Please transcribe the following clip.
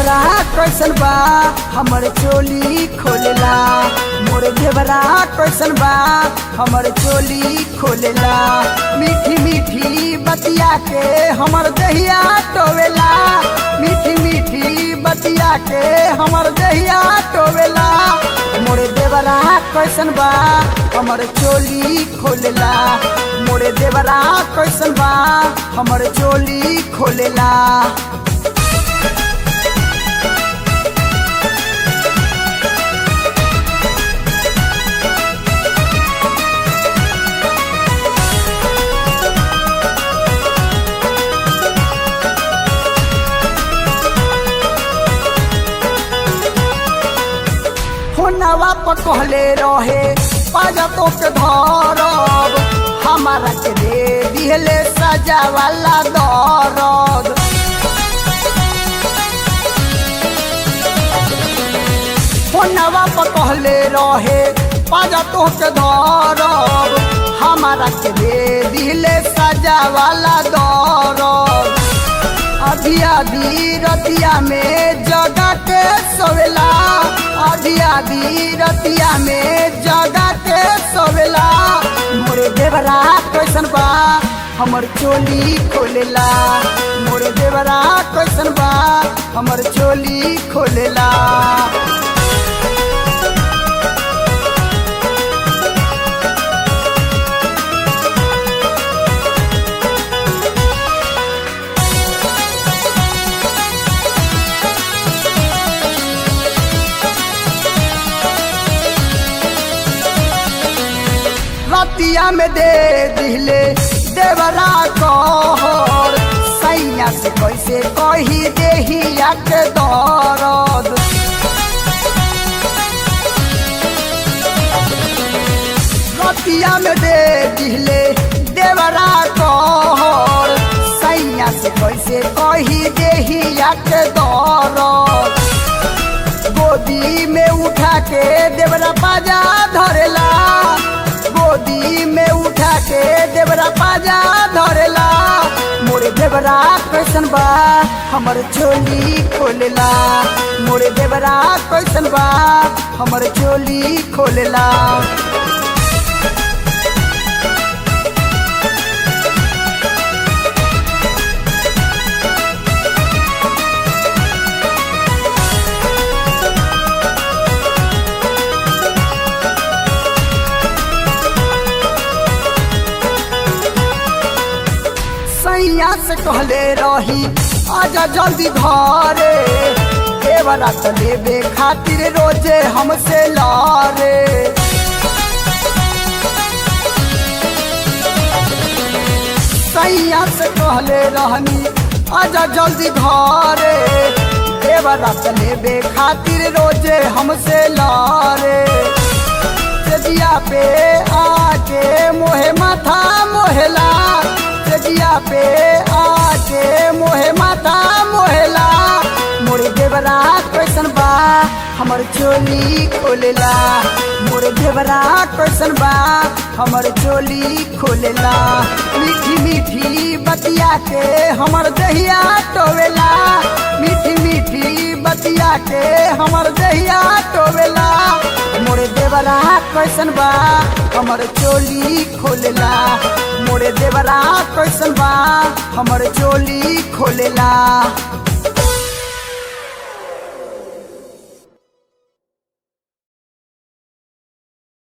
देवरा कैसन बा हमर चोली खोलेला मोर देवरा कैसन बा हमर चोली खोलेला मीठी मीठी बतिया के हमर दहिया टोवेला मीठी मीठी बतिया के हमर दहिया टोवेला मोरे देवरा कैसन बा हमर चोली खोलेला मोरे देवरा कैसन बा हमर चोली खोलेला होनवा पर कहले रहे पाजा तो के धरब हमारा के दे दिहले सजा वाला दरद होनवा पर कहले रहे पाजा तो के धरब हमारा के दे दिहले सजा वाला दरद आधी आधी रतिया में जगा के सोवेला आधी आधी रतिया में जगा के सोवेला मोरे देवरा कैसन बा हमर चोली खोलेला मोरे देवरा कैसन बा हमर चोली खोलेला रतिया में दे दिले देवरा कहर सैया से कैसे कही देहिया के दरद रतिया में दे दिले देवरा कहर सैया से कैसे कही देहिया के दरद गोदी में उठा के देवरा बाजा धरेला गोदी में उठा के देवरा बाजा धरेला मोरे देवरा कैसन बा हमर चोली खोलेला मोरे देवरा कैसन बा हमर चोली खोलेला सैया से कहले रही आजा जल्दी घरे देवरा तो लेबे खातिर रोजे हमसे लारे सैया से कहले रहनी आजा जल्दी घरे देवरा तो लेबे खातिर रोजे हमसे लारे तेजिया पे आके मोहे माथा मोहेला तेजिया पे आके मोहे माथा मोहेला मोरे देवरा कैसन बा हमर चोली खोलेला मोरे देवरा कैसन बा हमर चोली खोलेला मीठी मीठी बतिया के हमर दहिया टोवेला मीठी मीठी बतिया के हमर दहिया टोवेला मोरे देवरा कैसन बा हमर चोली खोलेला मोरे देवरा कैसन बा हमर चोली खोलेला